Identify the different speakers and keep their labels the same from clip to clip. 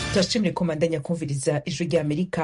Speaker 1: turashimire ko mandanya kumviriza ijwi rya amerika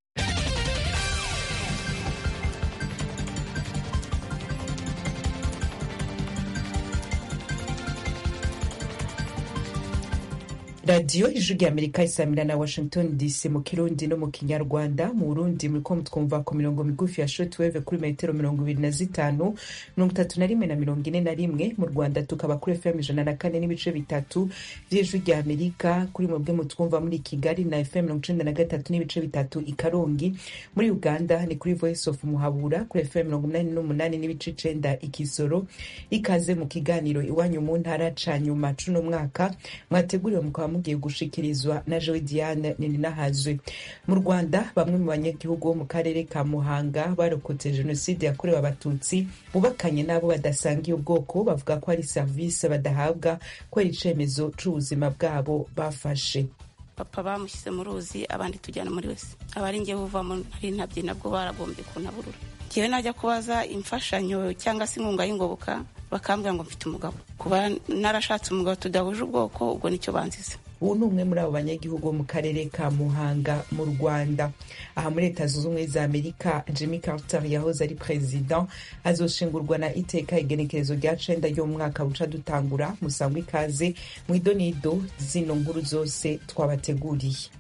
Speaker 1: radiyo ijwi rya amerika isamira na washington dc mu kirundi no mu kinyarwanda mu burundi muriko mutwumva ku mirongo migufi ya shortwave kuri metero mirongo ibiri na zitanu mirongo itatu na rimwe na mirongo ine na rimwe mu rwanda tukaba kuri fm ijana na kane n'ibice bitatu vy'ijwi rya amerika kuri mwebwe mutwumva muri kigali na fm mirongo icenda na gatatu n'ibice bitatu i karongi muri uganda ni kuri voice of muhabura kuri fm mirongo umunani n'umunani n'ibice icenda i kisoro ikaze mu kiganiro iwanyu mu ntara ca nyuma cuno mwaka mwateguriwe mukaba mugiye gushikirizwa na Joe Diane Nininahazwe mu Rwanda bamwe mu banyagihugu bo mu karere ka Muhanga barokotse jenoside yakorewe abatutsi bubakanye n'abo badasangiye ubwoko bavuga ko ari serivisi badahabwa kubera icemezo c'ubuzima bwabo bafashe
Speaker 2: papa bamushyize mu ruzi abandi tujyana muri wese abari ngewe uvamo nari ntabye nabwo baragombye kuntaburura ngewe najya kubaza imfashanyo cyangwa se inkunga y'ingoboka bakambwira ngo mfite umugabo kuba narashatse umugabo tudahuje ubwoko ubwo nicyo banziza
Speaker 1: ubu ni umwe muri abo banyagihugu bo mu karere ka muhanga mu rwanda aha muri leta zunze ubumwe za amerika jimmy carter yahoze ari perezida azoshingurwa na iteka igenekerezo rya cenda ryo mu mwaka buca dutangura musangwa ikaze mu idonido zino nkuru zose twabateguriye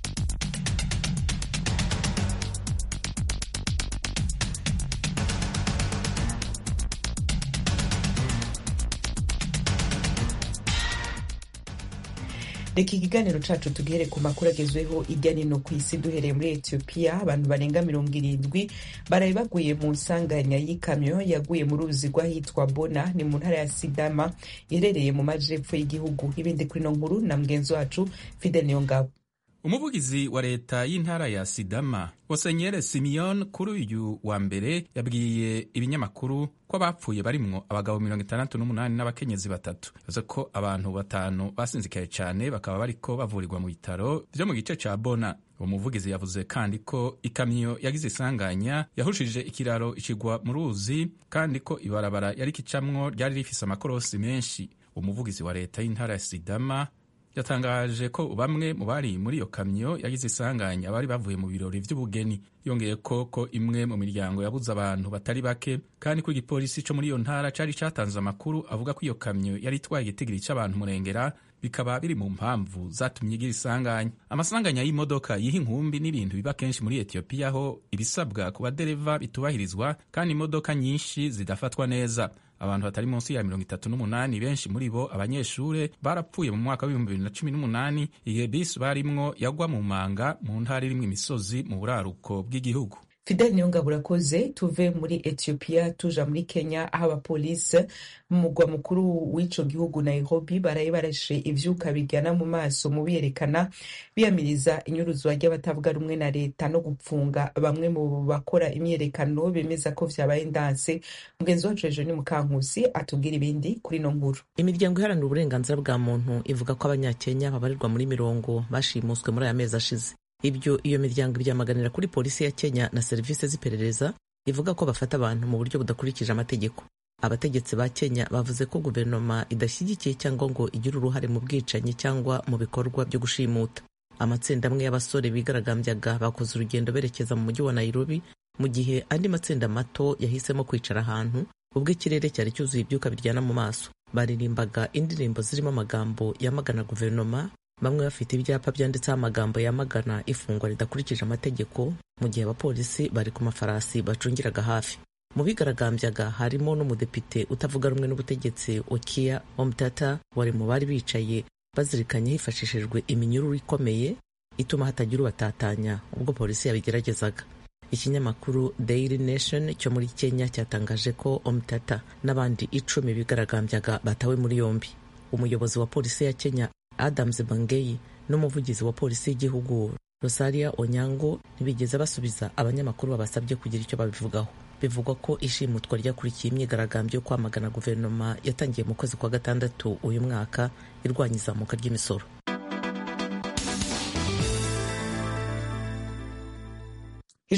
Speaker 1: reka ikiganiro cacu tugihere ku makuru agezweho irya nino ku isi duhereye muri etiyopiya abantu barenga mirongo irindwi baraye baguye mu nsanganya y'ikamyo yaguye mu ruzi rw'ahitwa bona ni mu ntara ya sidama iherereye mu majepfo y'igihugu ibindi kuri ino nkuru na mugenzi wacu fidel niyongabo
Speaker 3: umuvugizi wa leta y'intara ya sidama Musenyeri Simeon kuri uyu wa mbere yabwiye ibinyamakuru ko abapfuye barimwo abagabo mirongo itandatu n'umunani n'abakenyezi batatu yavuze ko abantu batanu basinzikaye cyane bakaba bariko bavurirwa mu bitaro vyo mu gice ca bona uwo muvugizi yavuze kandi ko ikamyo yagize isanganya yahushije ikiraro ikigwa mu ruzi kandi ko ibarabara yari kicamwo ryari rifise amakorosi menshi umuvugizi wa leta y'intara ya sidama yatangaje ko bamwe mu bari muri iyo kamyo yagize isanganya bari bavuye mu birori vy'ubugeni yongeye ko ko imwe mu miryango yabuze abantu batari bake kandi ko igipolisi co muri iyo ntara cari catanze amakuru avuga ko iyo kamyo yari itwaye igitigiri c'abantu murengera bikaba biri mu mpamvu zatumye igira isanganya amasanganya y'imodoka yiha inkumbi n'ibintu biba kenshi muri etiyopiya aho ibisabwa ku badereva bitubahirizwa kandi imodoka nyinshi zidafatwa neza abantu batari munsi ya mirongo itatu n'umunani benshi muri bo abanyeshure barapfuye mu mwaka w'ibihumbi bibiri na cumi n'umunani igihe bisi barimwo yagwa mu manga mu ntara irimwo imisozi mu buraruko bw'igihugu
Speaker 1: fidel niyongabo urakoze tuve muri etiyopiya tuja muri kenya aho abapolisi mu mugwa mukuru w'ico gihugu nairobi baraye barashe ivyuka bigana mu maso mu biyerekana biyamiriza inyuruzwa ry'abatavuga rumwe na leta no gupfunga bamwe mu bakora imyiyerekano bemeza ko vyabaye ndanse mugenzi wacu hejuru ni mukankusi atubwira ibindi kuri ino nkuru
Speaker 4: imiryango iharanira uburenganzira bwa muntu ivuga ko abanyakenya babarirwa muri mirongo bashimuswe muri aya mezi ashize ibyo iyo miryango ibyamaganira kuri polisi ya kenya na serivisi z'iperereza ivuga ko bafata abantu mu buryo budakurikije amategeko abategetsi ba kenya bavuze ko guverinoma idashyigikiye cyangwa ngo igire uruhare mu bwicanyi cyangwa mu bikorwa byo gushimuta amatsinda amwe y'abasore bigaragambyaga bakoze urugendo berekeza mu mujyi wa nairobi mu gihe andi matsinda mato yahisemo kwicara ahantu ubwo ikirere cyari cyuzuye ibyuka biryana mu maso baririmbaga indirimbo zirimo amagambo yamagana guverinoma bamwe bafite ibyapa byanditseho amagambo yamagana ifungwa ridakurikije amategeko mu gihe abapolisi bari ku mafarasi bacungiraga hafi mu bigaragambyaga harimo n'umudepite utavuga rumwe n'ubutegetsi okia omtata wari mu bari bicaye bazirikanye hifashishijwe iminyururu ikomeye ituma hatagira ubatatanya ubwo polisi yabigeragezaga ikinyamakuru daily nation cyo muri kenya cyatangaje ko omtata n'abandi icumi bigaragambyaga batawe muri yombi umuyobozi wa polisi ya kenya adams bangeyi n'umuvugizi wa polisi y'igihugu rosaria onyango ntibigeze basubiza abanyamakuru babasabye kugira icyo babivugaho bivugwa ko ishimutwa ryakurikiye imyigaragambyo yo kwamagana guverinoma yatangiye mu kwezi kwa gatandatu uyu mwaka irwanya izamuka ry'imisoro
Speaker 1: ijwi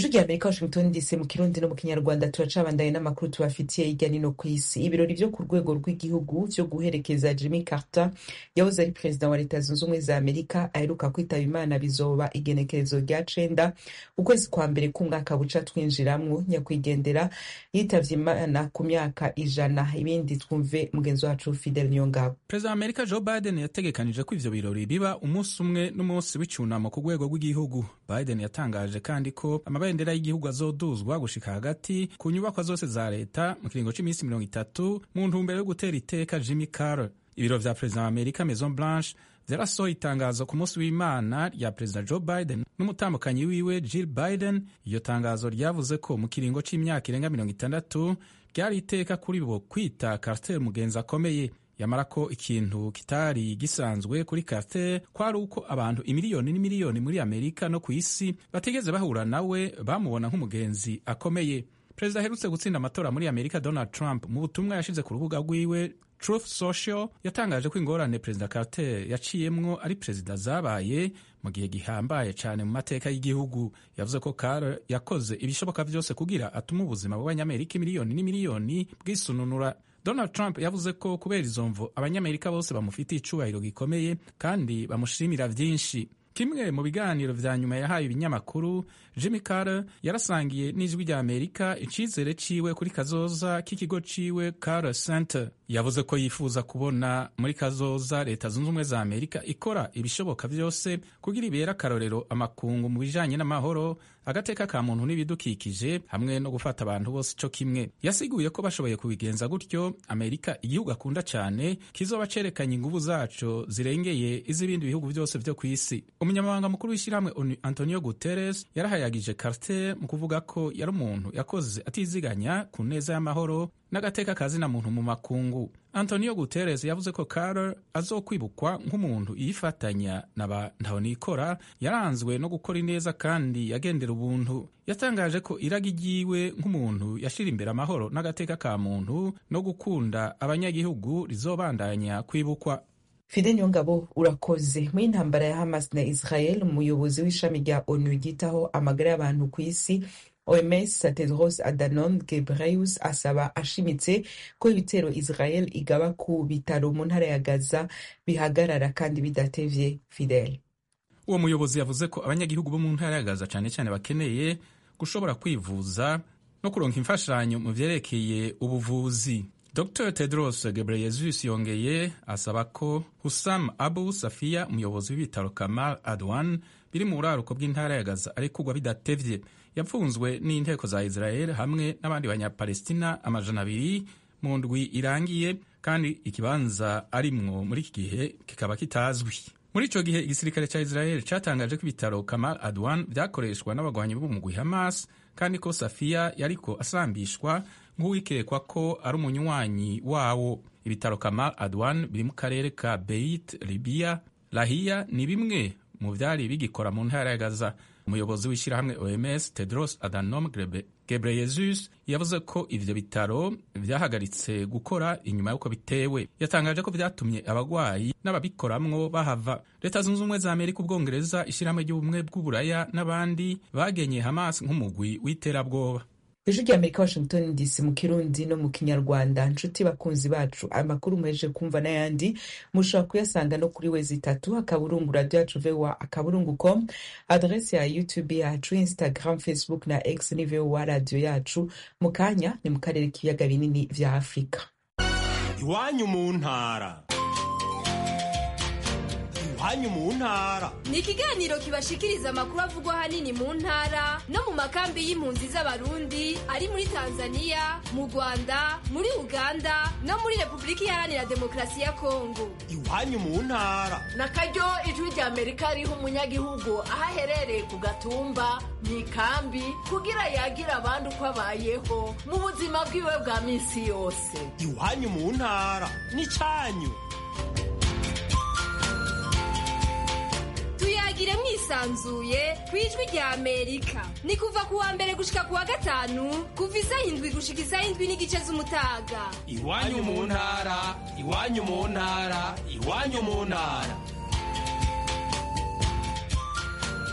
Speaker 1: ijwi rya amerika washington dc mu kirundi no mu kinyarwanda turacabandaye n'amakuru tubafitiye hirya no ku isi ibirori vyo ku rwego rw'igihugu vyo guherekeza jimmy carter yahoze ari perezida wa leta zunze ubumwe za amerika aheruka kwitaba imana bizoba igenekerezo rya cenda ukwezi kwa mbere k'umwaka buca twinjiramwo nyakwigendera yitavye imana ku myaka ijana ibindi twumve mugenzi wacu fidel niyongabo
Speaker 3: perezida wa amerika joe biden yategekanije ko ivyo birori biba umunsi umwe n'umunsi w'icunamo ku rwego rw'igihugu biden yatangaje kandi ko amabendera y'igihugu azoduzwa gushika hagati ku nyubakwa zose za leta mu kiringo c'iminsi mirongo itatu mu ntumbero yo gutera iteka jimmy carter ibiro vya perezida wa amerika maison blanche vyarasohoye itangazo ku munsi w'imana rya perezida joe biden n'umutambukanyi wiwe jill biden iryo tangazo ryavuze ko mu kiringo c'imyaka irenga mirongo itandatu ryari iteka kuri bo kwita carter mugenzi akomeye yamara ko ikintu kitari gisanzwe kuri Carter kwari uko abantu imiliyoni n'imiliyoni muri Amerika no ku isi batigeze bahura nawe bamubona nk'umugenzi akomeye perezida aherutse gutsinda amatora muri Amerika Donald Trump mu butumwa yashize ku rubuga rwiwe Truth Social yatangaje ko ingorane perezida Carter yaciyemwo ari perezida zabaye mu gihe gihambaye cyane mu mateka y'igihugu yavuze ko Carter yakoze ibishoboka vyose kugira atume ubuzima bw'abanyamerika imiliyoni n'imiliyoni bwisununura Donald Trump yavuze ko kubera izo mvo abanyamerika bose bamufitiye icubahiro gikomeye kandi bamushimira vyinshi kimwe mu biganiro vya nyuma yahaye ibinyamakuru Jimmy Carter yarasangiye n'ijwi rya Amerika icizere ciwe kuri kazoza k'ikigo ciwe Carter Center yavuze ko yifuza kubona muri kazoza leta zunze ubumwe za Amerika ikora ibishoboka vyose kugira ibera akarorero amakungu mu bijanye n'amahoro agateka ka muntu n'ibidukikije hamwe no gufata abantu bose ico kimwe yasiguye ko bashoboye kubigenza gutyo Amerika igihugu akunda cane kizoba cerekanye inguvu zaco zirengeye iz'ibindi bihugu vyose vyo kw'isi umunyamabanga mukuru w'ishyirahamwe ONU Antonio Guterres yarahayagije Carter mu kuvuga ko yari umuntu yakoze atiziganya ku neza y'amahoro n'agateka kazina muntu mu makungu Antonio Guterres yavuze ko Carter azokwibukwa nk'umuntu yifatanya na ba ntahonikora yaranzwe no gukora ineza kandi yagendera ubuntu yatangaje ko iragi ryiwe nk'umuntu yashira imbere amahoro n'agateka ka muntu no gukunda abanyagihugu rizobandanya kwibukwa
Speaker 1: fide nyongabo urakoze muri intambara ya hamas na israel umuyobozi w'ishami rya onu ryitaho amagara y'abantu ku isi oms tedros adhanom ghebreyesus asaba ashimitse ko ibitero israel igaba ku bitaro mu ntara ya gaza bihagarara kandi bidatevye fidel
Speaker 3: uwo muyobozi yavuze ko abanyagihugu bo mu ntara ya gaza cyane cyane bakeneye gushobora kwivuza no kuronka imfashanyo mu vyerekeye ubuvuzi dr tedros gebreyesus yongeye asaba ko husam abu safiya umuyobozi w'ibitaro kamal adwan biri mu buraruko bw'intara ya gaza arekurwa bidatevye yapfunzwe n'inteko za israel hamwe n'abandi banyapalestina amajana abiri mu ndwi irangiye kandi ikibanza arimwo muri iki gihe kikaba kitazwi muri ico gihe igisirikare ca israel catangaje ko ibitaro kamal adwan vyakoreshwa n'abagwanyi b'umugwi hamas kandi ko safiya yariko asambishwa nk'uwikekwa ko ari umunywanyi wawo ibitaro kamal adwan biri mu karere ka beit libya lahiya ni bimwe mu vyari bigikora mu ntara ya gaza umuyobozi w'ishyirahamwe oms tedros adhanom gebreyesus yavuze ko ivyo bitaro vyahagaritse gukora inyuma y'uko bitewe yatangaje ko vyatumye abagwayi n'ababikoramwo bahava leta zunze ubumwe za amerika ubwongereza ishyirahamwe ry'ubumwe bw'uburaya n'abandi bagenye hamas nk'umugwi w'iterabwoba
Speaker 1: ijwi rya amerika washington dc mu kirundi no mu kinyarwanda nshuti bakunzi bacu amakuru muhejeje kumva n'ayandi mushobora kuyasanga no kuri wezi itatu akaburungu radio yacu voa akaburungu com adresi ya youtube yacu instagram facebook na x ni voa radio yacu mu kanya ni mu karere k'ibiyaga binini vya afurika
Speaker 5: iwanyu mu ntara iwanyu mu ntara
Speaker 6: ni ikiganiro kibashikiriza amakuru avugwa ahanini mu ntara no mu makambi y'impunzi z'abarundi ari muri tanzania mu rwanda muri uganda no muri repubulika iharanira demokarasi ya kongo
Speaker 5: iwanyu mu ntara
Speaker 7: na karyo ijwi rya amerika riha umunyagihugu aho aherereye ku gatumba mu ikambi kugira yagira abandi uko abayeho mu buzima bwiwe bwa minsi yose
Speaker 5: iwanyu mu ntara ni cyanyu
Speaker 6: tuyagire mwisanzuye ku ijwi rya amerika ni kuva ku wa mbere gushika ku wa gatanu kuva isaha indwi gushika isaha indwi n'igice z'umutaga
Speaker 5: iwanyu mu ntara iwanyu mu ntara iwanyu mu ntara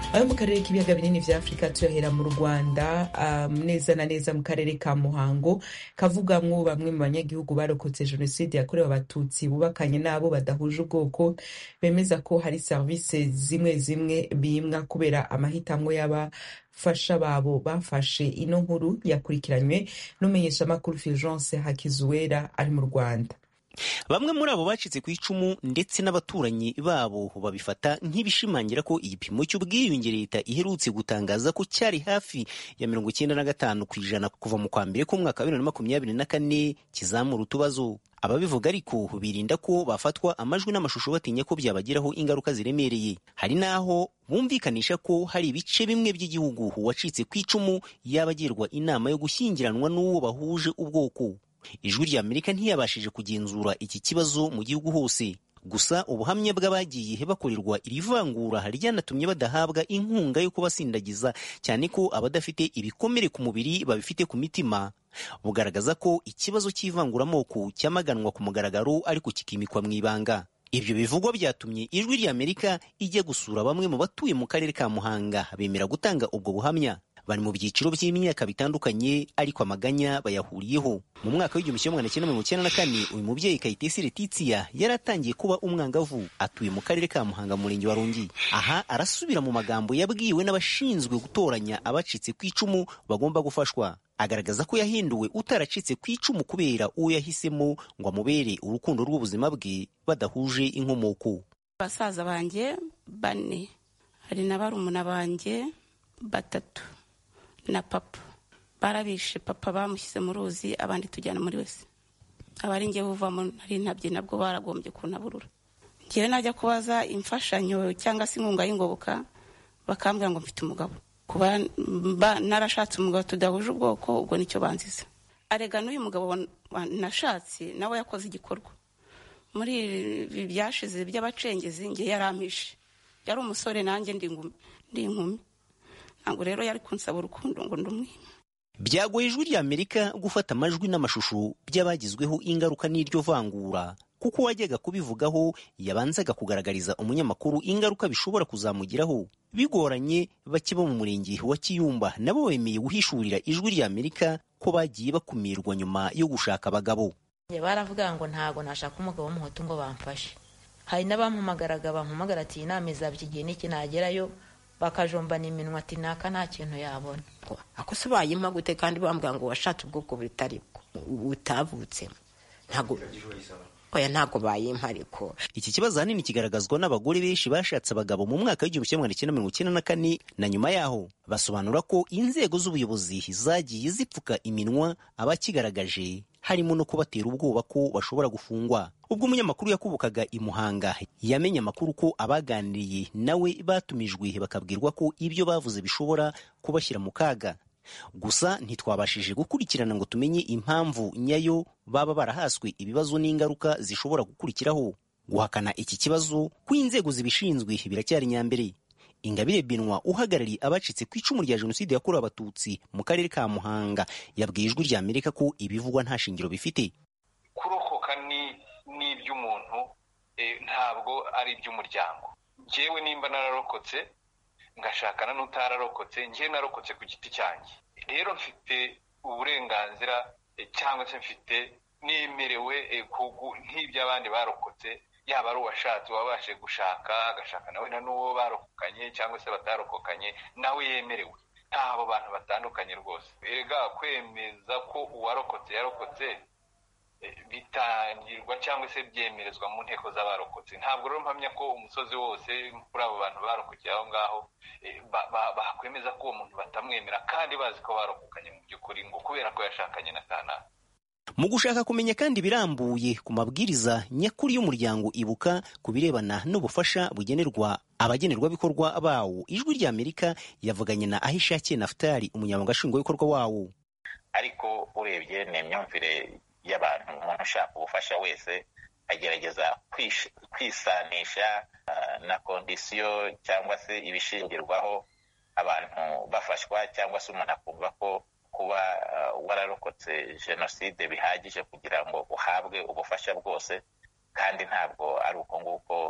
Speaker 1: ayo mu karere k'ibiyaga binini vya afurika tuyohera mu rwanda um, neza na neza mu karere ka muhango kavugamwo bamwe mu banyagihugu barokotse jenoside yakorewe abatutsi bubakanye n'abo badahuje ubwoko bemeza ko hari serivisi zimwe zimwe bimwa kubera amahitamwo y'abafasha babo bafashe ino nkuru yakurikiranywe n'umumenyeshamakuru fulgence hakizuwera ari mu rwanda
Speaker 8: bamwe muri abo bacitse ku icumu ndetse n'abaturanyi babo babifata nk'ibishimangira ko igipimo cy'ubwiyunge leta iherutse gutangaza ko cyari hafi ya mirongo icyenda na gatanu ku ijana kuva mu kwa mbere k'umwaka wa bibiri na makumyabiri na kane kizamura utubazo ababivuga ariko birinda ko bafatwa amajwi n'amashusho batinya ko byabagiraho ingaruka ziremereye hari n'aho bumvikanisha ko hari ibice bimwe by'igihugu uwacitse ku icumu yaba agirwa inama yo gushyingiranwa n'uwo bahuje ubwoko ijwi rya amerika ntiyabashije kugenzura iki kibazo mu gihugu hose gusa ubuhamya bw'abagiye bakorerwa iri vangura ryanatumye badahabwa inkunga yo kubasindagiza cyane ko abadafite ibikomere ku mubiri babifite ku mitima bugaragaza ko ikibazo cy'ivanguramoko cyamaganwa ku mugaragaro ariko kikimikwa mu ibanga ibyo bivugwa byatumye ijwi rya amerika ijya gusura bamwe mu batuye mu karere ka muhanga bemera gutanga ubwo buhamya bari mu byiciro by'imyaka bitandukanye ariko amaganya bayahuriyeho mu mwaka w'igihumbi kimwe magana cyenda mirongo icyenda na kane uyu mubyeyi kayitesi letitia yari atangiye kuba umwangavu atuye mu karere ka muhanga mu murenge wa rungi aha arasubira mu magambo yabwiwe n'abashinzwe gutoranya abacitse ku icumu bagomba gufashwa agaragaza ko yahinduwe utaracitse ku icumu kubera uwo yahisemo ngo amubere urukundo rw'ubuzima bwe badahuje inkomoko
Speaker 2: basaza banjye bane hari na barumuna banjye batatu na papa barabishe papa bamushyize mu ruzi abandi tujyana muri wese abari ngewe uvamo nari ntabye nabwo baragombye kunaburura ngewe najya kubaza imfashanyo cyangwa se inkunga y'ingoboka bakambwira ngo mfite umugabo kuba narashatse umugabo tudahuje ubwoko ubwo nicyo banziza arega n'uyu mugabo nashatse nawe yakoze igikorwa muri ibi byashize by'abacengezi ngewe yarampishe yari umusore nanjye ndi inkumi ntabwo rero yari kunsaba urukundo ngo ndumwime
Speaker 8: byagoye ijwi rya amerika gufata amajwi n'amashusho by'abagizweho ingaruka n'iryo vangura kuko uwajyaga kubivugaho yabanzaga kugaragariza umunyamakuru ingaruka bishobora kuzamugiraho bigoranye bake bo mu murenge wa kiyumba nabo bemeye guhishurira ijwi rya amerika ko bagiye bakumirwa nyuma yo gushaka abagabo
Speaker 9: baravuga ngo ntabwo nashaka umugabo w'umuhutu ngo bamfashe hari n'abampamagaraga bampamagara ati iyi nama izaba iki gihe n'iki nagerayo bakajombana iminwa ati naka nta kintu yabona
Speaker 10: ako se bayimpa gute kandi bambwira ngo washatse ubwoko butari butavutsemo ntabwo oya ntabwo bayimpa ariko
Speaker 8: iki kibazo ahanini kigaragazwa n'abagore benshi bashatse abagabo mu mwaka w'igihumbi kimwe magana cyenda mirongo icyenda na kane na nyuma yaho basobanura ko inzego z'ubuyobozi zagiye zipfuka iminwa abakigaragaje harimo no kubatera ubwoba ko bashobora gufungwa ubwo umunyamakuru yakubukaga i muhanga yamenye amakuru ko abaganiriye nawe batumijwe bakabwirwa ko ibyo bavuze bishobora kubashyira mu kaga gusa ntitwabashije gukurikirana ngo tumenye impamvu nyayo baba barahaswe ibibazo n'ingaruka zishobora gukurikiraho guhakana iki kibazo ko inzego zibishinzwe biracyari nyambere ingabire benwa uhagarariye abacitse ku icumu rya jenoside yakorewe abatutsi mu karere ka muhanga yabwiye ijwi rya amerika ko ibivugwa nta shingiro bifite
Speaker 11: kurokoka ni iby'umuntu ntabwo ari iby'umuryango ngewe nimba nararokotse ngashakana n'utararokotse ngewe narokotse ku giti cyanjye rero mfite uburenganzira cyangwa se mfite nemerewe nk'iby'abandi barokotse yaba ari uwashatse wabashe gushaka agashaka nawe na n'uwo barokokanye cyangwa se batarokokanye nawe yemerewe ntabo bantu batandukanye rwose erega kwemeza ko uwarokotse yarokotse bitangirwa cyangwa se byemerezwa mu nteko z'abarokotse ntabwo rero mpamya ko umusozi wose kuri abo bantu barokokeye aho ngaho bakwemeza ko uwo muntu batamwemera kandi bazi ko barokokanye mu by'ukuri ngo kubera ko yashakanye na kanaka
Speaker 8: mu gushaka kumenya kandi birambuye ku mabwiriza nyakuri y'umuryango ibuka ku birebana n'ubufasha bugenerwa abagenerwabikorwa bawo ijwi rya amerika yavuganye na ahishakiye naftali umunyamabanga nshingwabikorwa wawo
Speaker 12: ariko urebye ni imyumvire y'abantu umuntu ushaka ubufasha wese agerageza kwisanisha na kondisiyo cyangwa se ibishingirwaho abantu bafashwa cyangwa se umuntu akumva ko kuba wararokotse jenoside bihagije kugira ngo uhabwe ubufasha bwose kandi ntabwo ari uko nguko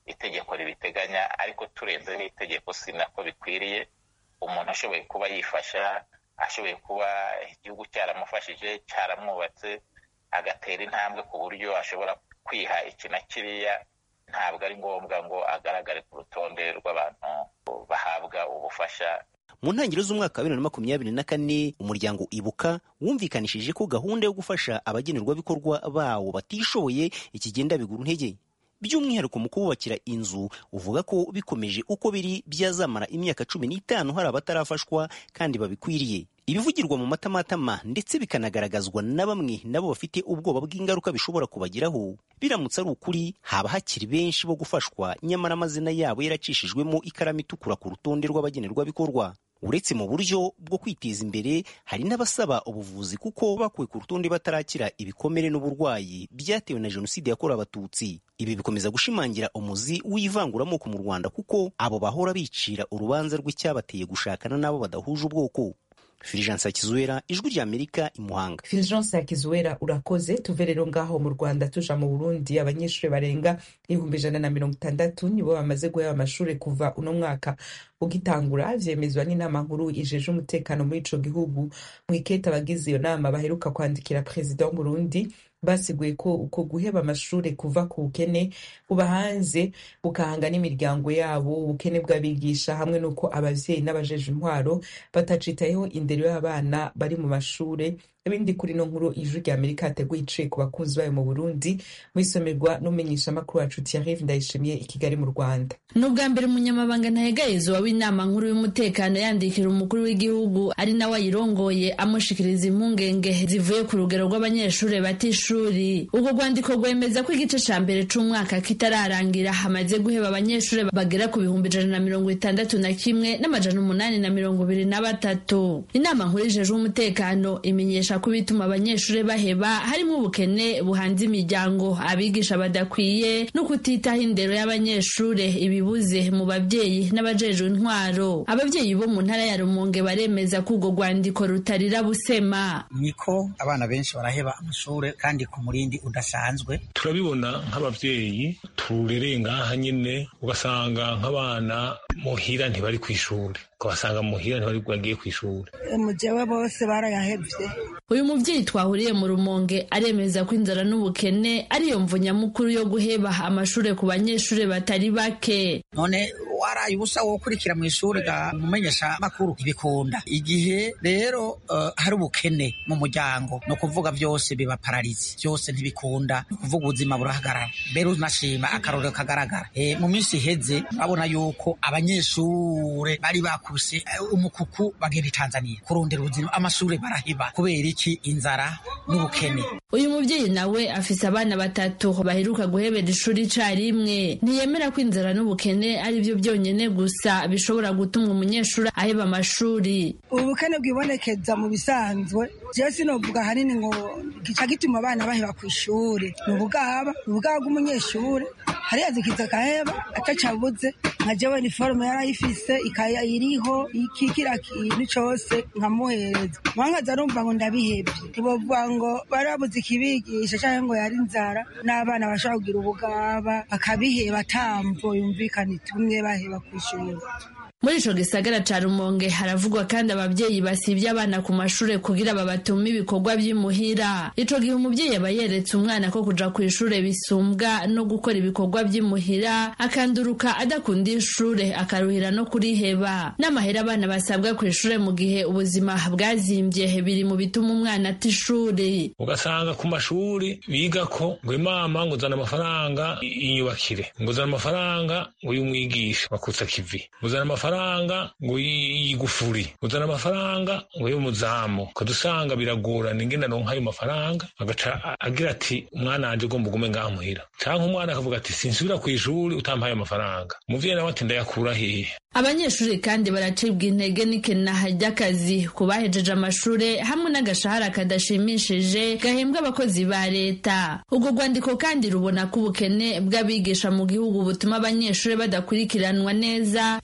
Speaker 12: itegeko ribiteganya ariko turenze n'itegeko si nako bikwiriye umuntu ashoboye kuba yifasha ashoboye kuba igihugu cyaramufashije cyaramwubatse agatera intambwe ku buryo ashobora kwiha iki na kiriya ntabwo ari ngombwa ngo agaragare ku rutonde rw'abantu bahabwa ubufasha
Speaker 8: mu ntangiriro z'umwaka wa bibiri na makumyabiri na kane umuryango ibuka wumvikanishije ko gahunda yo gufasha abagenerwabikorwa bawo batishoboye ikigenda bigura intege by'umwihariko mu kububakira inzu uvuga ko bikomeje uko biri byazamara imyaka cumi n'itanu hari abatarafashwa kandi babikwiriye ibivugirwa mu matamatama ndetse bikanagaragazwa na bamwe nabo bafite ubwoba bw'ingaruka bishobora kubagiraho biramutse ari ukuri haba hakiri benshi bo gufashwa nyamara amazina yabo yaracishijwemo ikaramu itukura ku rutonde rw'abagenerwabikorwa uretse mu buryo bwo kwiteza imbere hari n'abasaba ubuvuzi kuko bakuwe ku rutonde batarakira ibikomere n'uburwayi byatewe na jenoside yakorewe abatutsi ibi bikomeza gushimangira umuzi w'ivanguramoko mu rwanda kuko abo bahora bicira urubanza rw'icyabateye gushakana n'abo badahuje ubwoko Fulgence Hakizwera ijwi rya Amerika i Muhanga.
Speaker 1: Fulgence Hakizwera urakoze tuve rero ngaho mu Rwanda tuja mu Burundi abanyeshuri barenga ibihumbi ijana na mirongo itandatu nibo bamaze guheba amashuri kuva uno mwaka ugitangura vyemezwa n'inama nkuru ijeje umutekano muri ico gihugu mwiketa abagize iyo nama baheruka kwandikira perezida w'Uburundi basiguye ko uko guheba amashuri kuva ku bukene buba hanze bukahanga n'imiryango yabo ubukene bw'abigisha hamwe n'uko abavyeyi n'abajeje intwaro batacitayeho indero y'abana bari mu mashure ibindi kuri no nkuru ijwi rya amerika yateguye iciye ku bakunzi bayo mu burundi mwisomerwa n'umumenyeshamakuru wacu thierry ndayishimiye i kigali mu rwanda
Speaker 13: ni ubwa mbere umunyamabanga ntahegayezwa w'inama nkuru y'umutekano yandikira umukuru w'igihugu ari nawe ayirongoye amushikiriza impungenge zivuye ku rugero rw'abanyeshuri bata ishuri ubwo rwandiko rwemeza ko igice ca mbere c'umwaka kitararangira hamaze guheba abanyeshuri bagera ku bihumbi ijana na mirongo itandatu na kimwe n'amajana umunani na mirongo ibiri na batatu inama nkuru ijejwe umutekano imenyesha ko bituma abanyeshuri baheba harimo ubukene buhanze imiryango abigisha badakwiye no kutitaho indero y'abanyeshuri ibibuze mu babyeyi n'abajejwe intwaro ababyeyi bo mu ntara ya rumonge baremeza ko urwo rwandiko rutarira busema
Speaker 14: niko abana benshi baraheba amashuri kandi ku murindi udasanzwe
Speaker 15: turabibona nk'ababyeyi turereye ngaha nyine ugasanga nk'abana muhira ntibari ku ishuri ukabasanga muhira ntibari bagiye ku ishuri
Speaker 16: mujewe bose barayahevye
Speaker 13: uyu mubyeyi twahuriye mu rumonge aremeza ko inzara n'ubukene ariyo mvu nyamukuru yo guheba amashuri ku banyeshuri batari bake
Speaker 14: none waraye ubusa wo gukurikira mu ishuri ga mumenyesha makuru ntibikunda igihe rero uh, hari ubukene mu muryango no kuvuga byose biba pararizi byose ntibikunda no kuvuga ubuzima burahagarara mbere unashima akarorero kagaragara e, mu minsi iheze urabona yuko abanyeshure bari bakubise uh, umukuku bagenda i Tanzania kurondera ubuzima amashuri baraheba kubera iki inzara n'ubukene
Speaker 13: uyu mubyeyi nawe afise abana batatu baheruka guhebera ishuri icarimwe ntiyemera ko inzara n'ubukene ari byo byonyene gusa bishobora gutuma umunyeshuri aheba amashuri
Speaker 16: ubukene bwibonekeza mu bisanzwe jewe sinovuga hanini ngo gica gituma abana baheba ku ishuri ni ubugaba ni ubugaba bw'umunyeshuri hariya zikiza akaheba atacabuze nka jewe niforume yarayifise ikaya iriho iki kira kintu cose nkamuhereza mwangaza arumva ngo ndabihebye ntibovuga ngo bari babuze ikibigisha canke ngo yari inzara n'abana bashobora kugira ubugaba bakabiheba atamvo yumvikana itumye baheba ku ishuri
Speaker 13: muri ico gisagara ca rumonge haravugwa kandi abavyeyi basivye abana ku mashure kugira babatume ibikorwa vy'imuhira ico gihe umuvyeyi aba yeretse umwana ko kuja kw'ishure bisumbwa no gukora ibikorwa vy'imuhira akanduruka adakunda ishure akaruhira no kuriheba n'amahera abana basabwa kw'ishure mu gihe ubuzima bwazimvye biri mu bituma umwana ata ishuri
Speaker 15: ugasanga ku mashuri bigako ngo imama ngo uzana amafaranga inyubakire ngo uzana amafaranga ngo y'umwigisha wakutsa kivi uzana amafaranga amafaranga ngo yigufuri uzana amafaranga ngo y'umuzamu ukadusanga biragorana ingene aronka ayo mafaranga agaca agira ati umwana wanje ugomba ugume ngaha muhira canke umwana akavuga ati sinsubira kw'ishuri utampaye amafaranga umuvyeyi nawe ati ndayakura hehe
Speaker 13: abanyeshuri kandi baracibwa intege n'ikenaha ry'akazi ku bahejeje amashure hamwe n'agashahara kadashimishije gahembwa abakozi ba leta ubwo rwandiko kandi rubona ko ubukene bw'abigisha mu gihugu butuma abanyeshuri badakurikiranwa neza bigatuma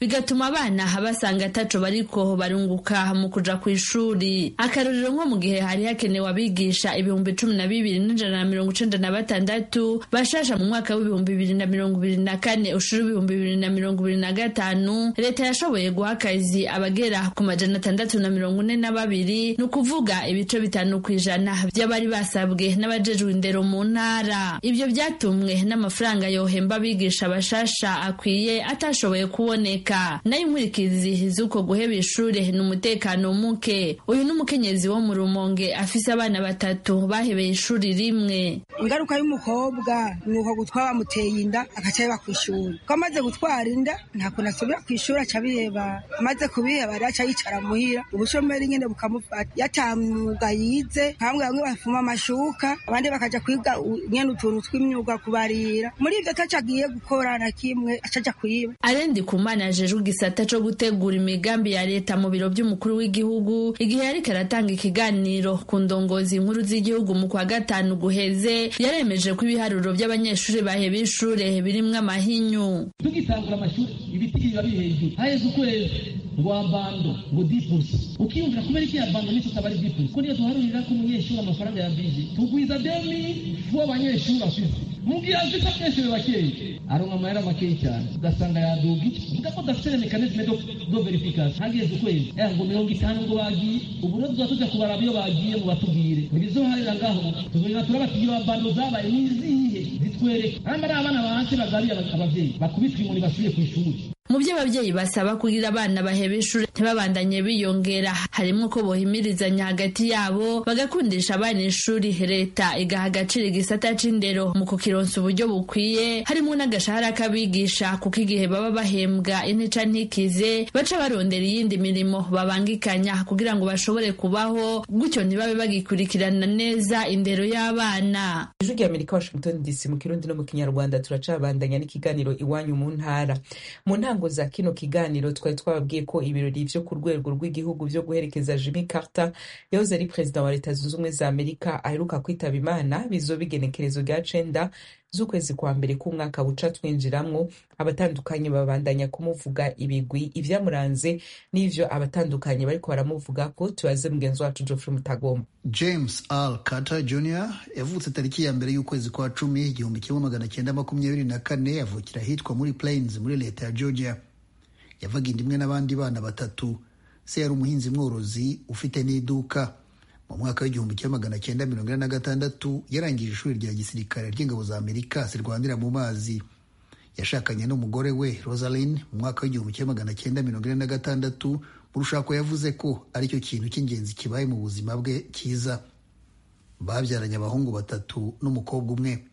Speaker 13: abana basanga ataco bariko barunguka mu kuja ku ishuri akarorero nko mu gihe hari hakenewe abigisha ibihumbi cumi na bibiri n'ijana na mirongo icenda na batandatu bashasha mu mwaka w'ibihumbi bibiri na mirongo ibiri na kane ushuru ibihumbi bibiri na mirongo ibiri na gatanu leta yashoboye guha akazi abagera ku majana atandatu na mirongo ine na babiri ni ukuvuga ibice bitanu ku ijana by'abari basabwe n'abajejwe indero mu ntara ibyo byatumwe n'amafaranga yohemba abigisha bashasha akwiye atashoboye kuboneka nayo inkurikizi z'uko guheba ishure ni umutekano muke uyu ni umukenyezi wo mu rumonge afise abana batatu bahebeye ishuri rimwe
Speaker 16: ingaruka y'umukobwa ni uko gutwara bamuteye inda agaca yeba ku ishuri ko amaze gutwara inda nta kuntu asubira ku ishuri aca abiheba amaze kubiheba rero aca yicara muhira ubushomeri nyine bukamufata yatamwuga yize bamwe bamwe bafuma amashuka abandi bakaja kwiga nyene utuntu tw'imyuga kubarira muri ivyo ataco agiye gukora na kimwe aca aja kwiba
Speaker 13: arendi kumana ajejwe igisata co gutegura imigambi ya leta mu biro vy'umukuru w'igihugu igihe yariko aratanga ikiganiro ku ndongozi nkuru z'igihugu mu kwa gatanu guheze yaremeje ko ibiharuro vy'abanyeshuri baheba ishure birimwo amahinyu
Speaker 17: tugitangura amashuri ibiti biba biri hejuru haheze ukwezi ngo abando ngo dipusi ukiyumvira kubera iki abando nico utaba ari dipusi ko niyo duharurira ko umunyeshuri amafaranga ya bije tugwiza demi fu abanyeshuri afise mu gihe afite abanyeshuri bakeyi aronka amahera makeyi cyane ugasanga yaduga iki uvuga ko dafite mekanisme do, do verification hageze ukwezi eh ngo mirongo itanu ngo bagiye ubu rero tuza tuja kubaraba iyo bagiye mu batubwire ntibizoharira ngaho tuzongera turabati iyo abando zabaye nizihe zitwereke hama ari abana bahase bagabiye abavyeyi bakubitwa inkoni basubiye ku ishuri
Speaker 13: mu byo ababyeyi basaba kugira abana baheba ishuri ntibabandanye biyongera harimo ko bohimirizanya hagati yabo bagakundisha abana ishuri leta igaha agaciro igisata c'indero mu kukironsa uburyo bukwiye harimo n'agashahara k'abigisha kuko igihe baba bahembwa intica ntikize baca barondera iyindi mirimo babangikanya kugira ngo bashobore kubaho gutyo ntibabe bagikurikirana neza indero y'abana
Speaker 1: ijwi rya amerika washington dc mu kirundi no mu kinyarwanda turacabandanya n'ikiganiro iwanyu mu ntara mu ntango za kino kiganiro twari twababwiye ko ibirori vyo ku rwego rw'igihugu vyo guherekeza Jimmy Carter yahoze ari perezida wa leta zunze ubumwe za amerika aheruka kwitaba imana bizoba igenekerezo rya cenda z'ukwezi kwa mbere k'umwaka buca twinjiramwo abatandukanye babandanya kumuvuga ibigwi ivyamuranze n'ivyo abatandukanye bariko baramuvuga ko tubaze mugenzi wacu Geoffrey Mutagomba
Speaker 18: James Al Carter Jr yavutse tariki ya mbere y'ukwezi kwa cumi igihumbi kimwe magana cyenda makumyabiri na kane avukira ahitwa muri Plains muri leta ya Georgia yavaga inda imwe n'abandi bana batatu se yari umuhinzi mworozi ufite n'iduka mu mwaka w'igihumbi kimwe magana cyenda mirongo ine na gatandatu yarangije ishuri rya gisirikare ry'ingabo za amerika zirwanira mu mazi yashakanye n'umugore we rosaline mu mwaka w'igihumbi kimwe magana cyenda mirongo ine na gatandatu mu rushako yavuze ko aricyo kintu cy'ingenzi kibaye mu buzima bwe cyiza babyaranye abahungu batatu n'umukobwa umwe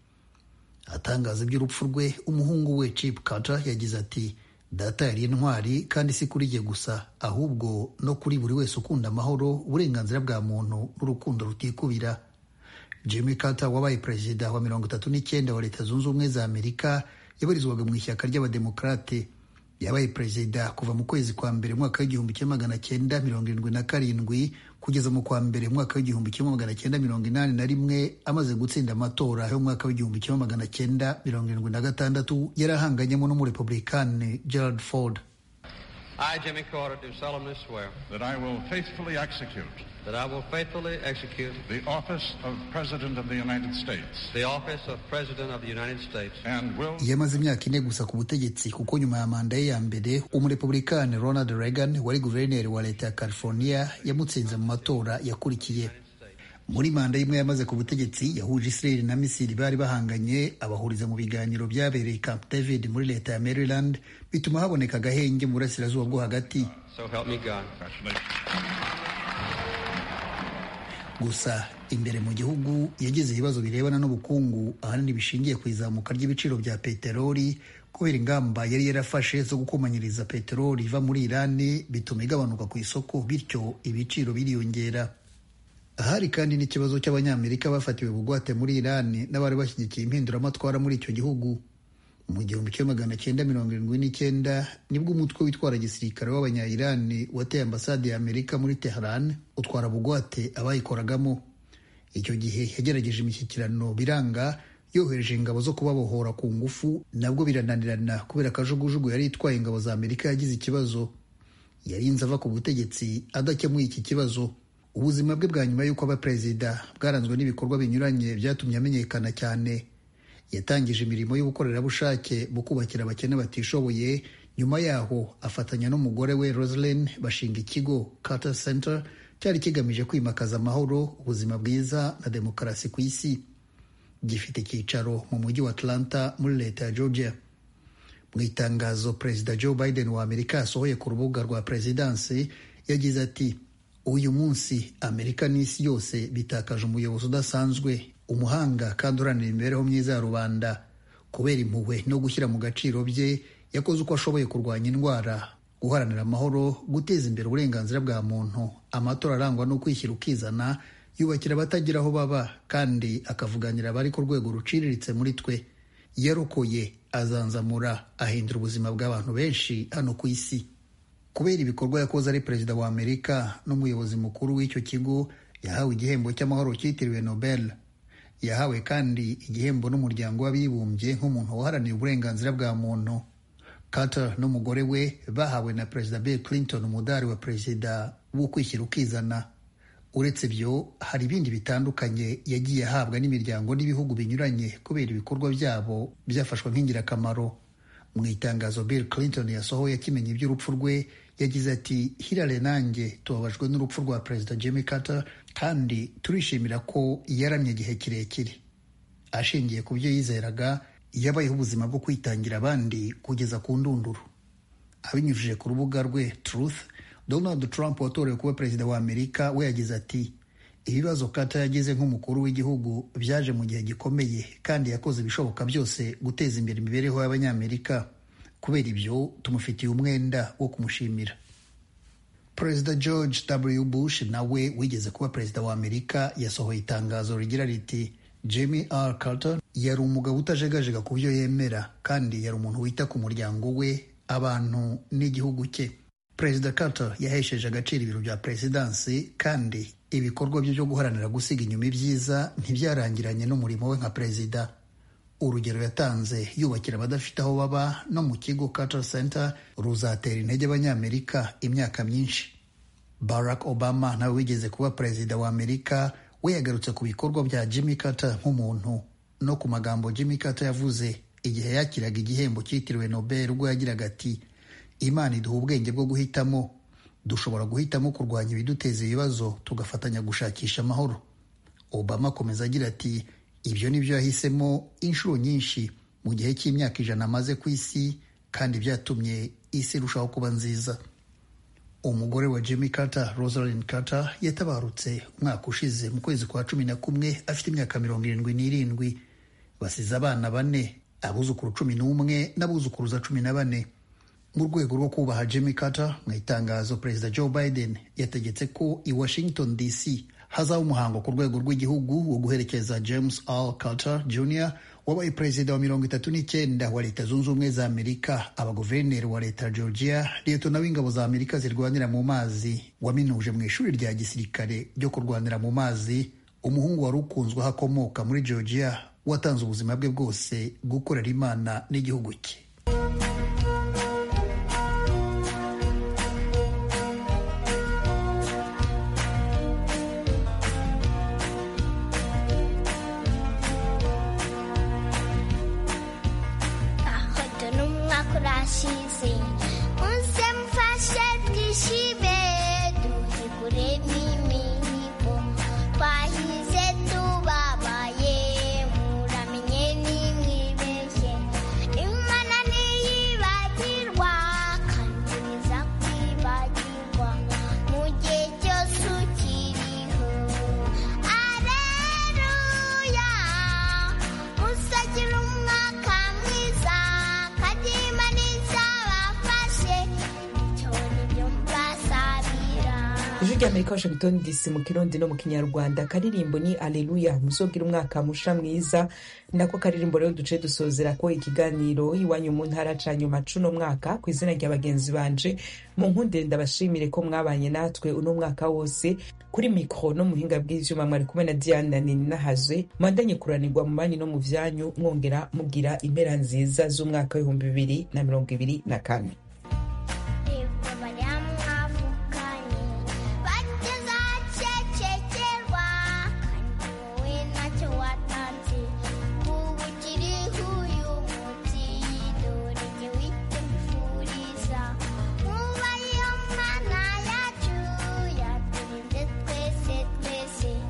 Speaker 18: atangaza iby'urupfu rwe umuhungu we chip carter yagize ati data yari intwari kandi si kuri jye gusa ahubwo no kuri buri wese ukunda amahoro uburenganzira bwa muntu n'urukundo rutikubira jimmy carter wabaye perezida wa mirongo itatu n'icyenda wa leta zunze ubumwe za amerika yabarizwaga mu ishyaka ry'abademokarate yabaye perezida kuva mu kwezi kwa mbere mwaka w'igihumbi kimwe magana cyenda mirongo irindwi na karindwi kugeza mu kwa mbere mwaka w'igihumbi kimwe magana cyenda mirongo inani na rimwe amaze gutsinda amatora y'umwaka w'igihumbi kimwe magana cyenda mirongo irindwi na gatandatu yari ahanganyemo n'umurepublikani gerald ford
Speaker 19: I, Jimmy Carter, do solemnly swear
Speaker 20: that I will faithfully execute
Speaker 19: that I will faithfully execute
Speaker 20: the office of President of the United States
Speaker 19: the office of President of the United States
Speaker 20: and will
Speaker 18: yamaze imyaka ine gusa ku butegetsi kuko nyuma ya manda ye ya mbere umurepublikani ronald reagan wari guverineri wa leta ya california yamutsinze mu matora yakurikiye muri manda y'imwe yamaze ku butegetsi yahuje israel na misiri bari bahanganye abahuriza mu biganiro byabereye camp david muri leta ya maryland bituma haboneka agahenge mu burasirazuba bwo hagati
Speaker 19: so help me God
Speaker 18: gusa imbere mu gihugu yagize ibibazo birebana n'ubukungu ahanini bishingiye ku izamuka ry'ibiciro bya peteroli kubera ingamba yari yarafashe zo gukomanyiriza peteroli iva muri irani bituma igabanuka ku isoko bityo ibiciro biriyongera hari kandi n'ikibazo cy'abanyamerika bafatiwe bugwate muri irani n'abari bashyigikiye impinduramatwara muri icyo gihugu mu gihumbi kimwe magana cyenda mirongo irindwi n'icyenda nibwo umutwe witwara gisirikare w'abanya-irani wateye ambasade ya amerika muri teheran utwara bugwate abayikoragamo icyo gihe yagerageje imishyikirano biranga yohereje ingabo zo kubabohora ku ngufu nabwo birananirana kubera akajugujugu yari itwaye ingabo za amerika yagize ikibazo yarinze ava ku butegetsi adakemuye iki kibazo ubuzima bwe bwa nyuma y'uko aba perezida bwaranzwe n'ibikorwa binyuranye byatumye amenyekana cyane yatangije imirimo y'ubukorerabushake mu kubakira abakene batishoboye nyuma yaho afatanya n'umugore we Roselyn bashinga ikigo Carter Center cyari kigamije kwimakaza amahoro ubuzima bwiza na demokarasi ku isi gifite icyicaro mu mujyi wa Atlanta muri leta ya Georgia mu itangazo perezida Joe Biden wa Amerika yasohoye ku rubuga rwa perezidansi yagize ati uyu munsi Amerika n'isi yose bitakaje umuyobozi udasanzwe umuhanga kandi uharanira imibereho myiza ya rubanda kubera impuhwe no gushyira mu gaciro bye yakoze uko ashoboye kurwanya indwara guharanira amahoro guteza imbere uburenganzira bwa muntu amatora arangwa no kwishyira ukizana yubakira abatagira aho baba kandi akavuganira abari ku rwego ruciriritse muri twe yarokoye azanzamura ahindura ubuzima bw'abantu benshi hano ku isi kubera ibikorwa yakoze ari perezida wa amerika n'umuyobozi mukuru w'icyo kigo yahawe igihembo cy'amahoro cyitiriwe nobel yahawe kandi igihembo n'umuryango w'abibumbye nk'umuntu waharaniye uburenganzira bwa muntu Carter n'umugore we bahawe na perezida Bill Clinton umudari wa perezida wo kwishyira ukizana uretse ibyo hari ibindi bitandukanye yagiye ahabwa n'imiryango n'ibihugu binyuranye kubera ibikorwa byabo byafashwe nk'ingirakamaro mu itangazo Bill Clinton yasohoye akimenya iby'urupfu rwe yagize ati Hillary nanjye tubabajwe n'urupfu rwa perezida Jimmy Carter kandi turishimira ko yaramye igihe kirekire ashingiye ku byo yizeraga yabayeho ubuzima bwo kwitangira abandi kugeza ku ndunduro abinyujije ku rubuga rwe Truth Donald Trump watorewe kuba perezida wa Amerika we yagize ati ibibazo Carter yagize nk'umukuru w'igihugu byaje mu gihe gikomeye kandi yakoze ibishoboka byose guteza imbere imibereho y'abanyamerika kubera ibyo tumufitiye umwenda wo kumushimira perezida George W Bush nawe wigeze kuba perezida wa Amerika yasohoye itangazo rigira riti Jimmy R Carter yari umugabo utajegajega ku byo yemera kandi yari umuntu wita ku muryango we abantu n'igihugu cye perezida Carter yahesheje agaciro ibiro bya perezidansi kandi ibikorwa bye byo guharanira gusiga inyuma ibyiza ntibyarangiranye n'umurimo we nka perezida urugero yatanze yubakira abadafite aho baba no mu kigo Carter Center ruzatera intege abanyamerika imyaka myinshi Barack Obama nawe wigeze kuba perezida wa Amerika we yagarutse ku bikorwa bya Jimmy Carter nk'umuntu no ku magambo Jimmy Carter yavuze igihe yakiraga igihembo cyitiriwe Nobel ubwo yagiraga ati Imana iduha ubwenge bwo guhitamo dushobora guhitamo kurwanya ibiduteza ibibazo tugafatanya gushakisha amahoro Obama akomeza agira ati ibyo ni byo yahisemo inshuro nyinshi mu gihe cy'imyaka ijana amaze ku isi kandi byatumye isi irushaho kuba nziza umugore wa Jimmy Carter Rosalind Carter yatabarutse umwaka ushize mu kwezi kwa cumi na kumwe afite imyaka mirongo irindwi n'irindwi basize abana bane abuzukuru cumi n'umwe n'abuzukuruza cumi na bane mu rwego rwo kubaha Jimmy Carter mu itangazo perezida Joe Biden yategetse ko i Washington DC hazaba umuhango ku rwego rw'igihugu wo guherekeza James R Carter Jr wabaye perezida wa mirongo itatu n'icyenda wa leta zunze ubumwe za amerika abaguverineri wa leta ya georgia liyetona w'ingabo za amerika zirwanira mu mazi waminuje mu ishuri rya gisirikare ryo kurwanira mu mazi umuhungu wari ukunzwe aho akomoka muri georgia watanze ubuzima bwe bwose gukorera imana n'igihugu cye
Speaker 21: urashize unse mfashe twishibe duhiguremo imihigo twahize tubabaye muramenye nimwibeshye imana
Speaker 1: rya amerika washington dc mu kirundi no mu kinyarwanda akaririmbo ni aleluya muzogira umwaka musha mwiza nako karirimbo rero duce dusozera ko ikiganiro iwanyu mu ntara ca nyuma cuno mwaka ku izina rya bagenzi banje mu nkundire ndabashimire ko mwabanye natwe uno mwaka wose kuri mikro no muhinga bw'ivyuma mwari kumwe na diana ninahazwe mwandanye kuranirwa mu banyi no mu vyanyu mwongera mugira impera nziza z'umwaka w'ibihumbi bibiri na mirongo ibiri na kane